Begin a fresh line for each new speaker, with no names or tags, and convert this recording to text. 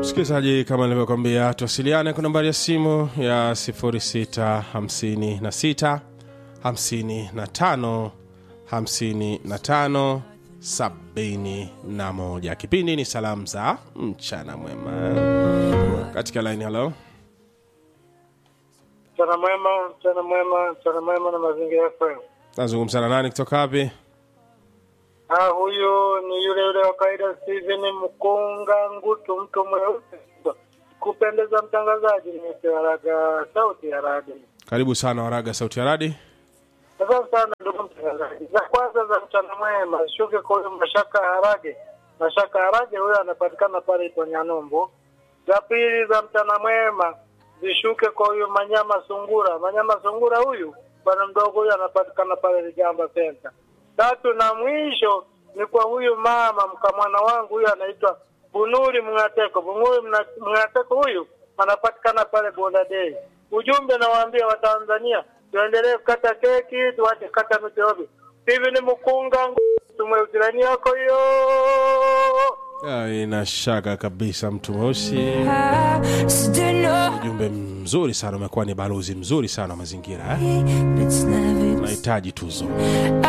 msikilizaji kama nilivyokwambia tuwasiliane kwa nambari ya simu ya 656 55 55 71 kipindi ni salamu za mchana mwema katika line halo
Mchana mwema, mchana mwema, mchana mwema na mazingira FM.
nazungumza na nani kutoka wapi
Ah, huyu ni yule yule wa kawaida Steven Mkunga Ngutu, mtu mweusi kupendeza mtangazaji, nimewaraga sauti ya radi.
karibu sana waraga sauti ya radi
Asante sana ndugu mtangazaji. Za kwanza za mchana mwema shuke kwa huyu Mashaka Harage. Mashaka Harage huyo anapatikana pale Iponyanumbu. Za pili za mchana mwema zishuke kwa huyu Manyama Sungura. Manyama Sungura huyu bwana mdogo huyu anapatikana pale Ligamba Center. Tatu na mwisho ni kwa huyu mama mkamwana wangu huyu anaitwa Bunuri Mngateko. Bunuri Mna- Mngateko huyu anapatikana pale Bonda Day. Ujumbe nawaambia Watanzania tuendelee kukata keki, tuache kata miti ovyo. Hivi ni mkunga tumwe utirani yako hiyo.
Ah, ina shaka kabisa mtu mweusi
Still know
ujumbe mzuri sana umekuwa ni balozi mzuri sana wa mazingira eh?
it's never
unahitaji tuzo